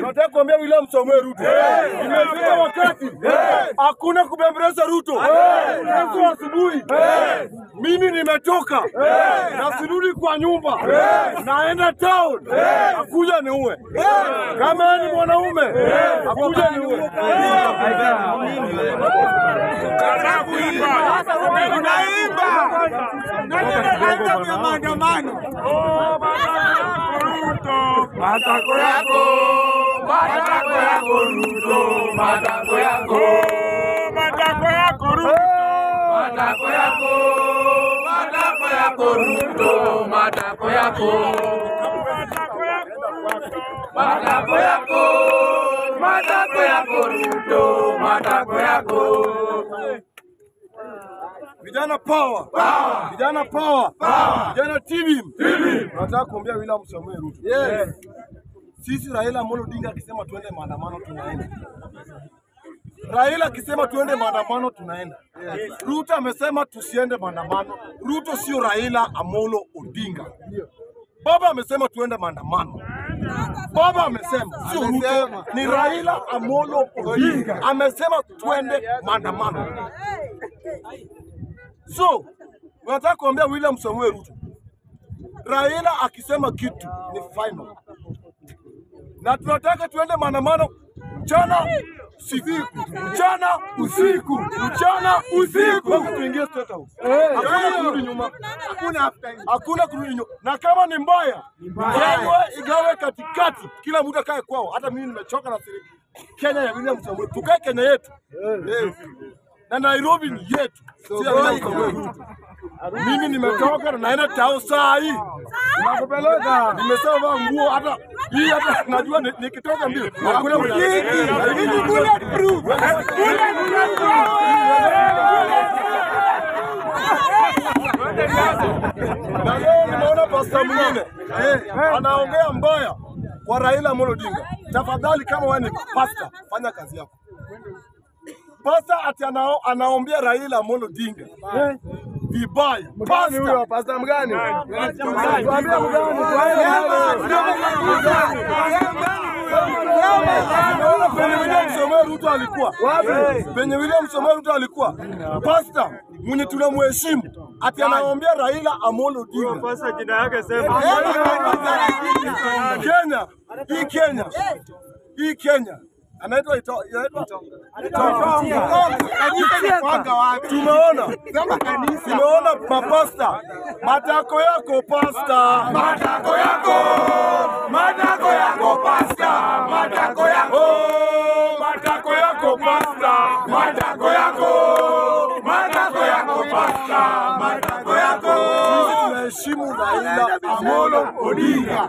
Nataka kuambia William Samoei Ruto, imefika wakati hakuna kubembeleza Ruto. Kesho asubuhi mimi nimetoka na sirudi kwa nyumba, naenda town, akuja niue. Kama yeye ni mwanaume, akuja niue. Matako yako, matako yako Ruto, matako yako, matako yako Ruto, matako yako, matako yako Ruto, matako yako, matako yako, matako yako Ruto, matako yako. Vijana power, vijana power, vijana TV. Nataka kuambia William Samoei Ruto, sisi Raila Amolo Odinga akisema tuende maandamano tunaenda. Raila akisema tuende maandamano tunaenda. Ruto amesema tusiende maandamano. Ruto sio Raila Amolo Odinga. Baba amesema tuende maandamano. Baba amesema sio Ruto, ni Raila Amolo Odinga amesema tuende maandamano. So, nataka kuambia William Samuel Ruto, Raila akisema kitu ni final, na tunataka tuende maandamano mchana usiku, mchana usiku, mchana usiku, mpaka tuingie State House. Hakuna kurudi nyuma, hakuna kurudi nyuma, na kama ni mbaya igawwe, igawe katikati, kila mtu akae kwao. Hata mimi nimechoka na siri Kenya ya William Samuel, tukae Kenya yetu yes. na Nairobi ni yetu, si ya William Samuel Ruto. Mimi nimetoka na naenda tao saa hii, nakupeleka. Nimesema vaa nguo hata hii, hata najua ni- nikitoka mbio hakuna mwenye- bulletproof. Na leo nimeona pasta mwingine anaongea mbaya kwa Raila Amolo Odinga. Tafadhali, kama wewe ni pasta, fanya kazi yako. Pasta ati anao, anaombea Raila Amolo Odinga vibaya. Pasta Pasta mgani? Tuambie Unaona penye William Samoei Ruto alikuwa penye William Samoei Ruto alikuwa pasta mwenye tunamheshimu ati anaombea Raila Amolo Odinga. Sasa jina yake sema. Kenya, hii Kenya, hii Kenya anaitwa ito- inaitwa tumeona tumeona mapasta matako yako pasta Matako yako, matako yako pasta, matako yako, Oh, matako yako pasta matako yako, matako yako pasta, matako yako. sisi tunaheshimu Raila Amolo Odinga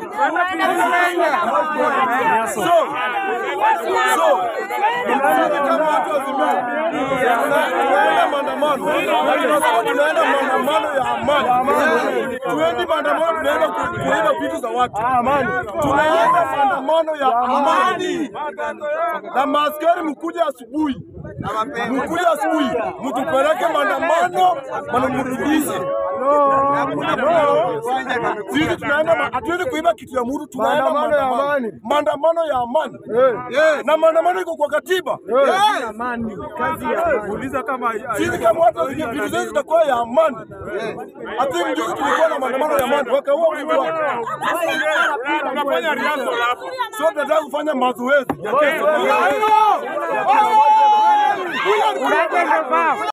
so so sisi kama watu wa Azimio tunaenda maandamano na tunasema tunaenda maandamano ya amani. Tuendi maandamano tunaenda ku- kuiba vitu za watu. Tunaenda maandamano ya amani, na maaskari mkuja asubuhi, mkuja asubuhi, mtupeleke maandamano, manamrudishe sisi tunaenda ma- hatuendi kuiba kitu ya mtu, tunaenda Maandamano ya maandamano. amani. maandamano ya amani na maandamano iko kwa katiba. Uliza kama Sisi kama watu wa Kenya, vitu zetu zitakuwa ya amani. Hati mjuzi tulikuwa na maandamano ya amani, wakaua mtu wake. tunafanya rehearsal hapo. So tunataka kufanya mazoezi ya kesho.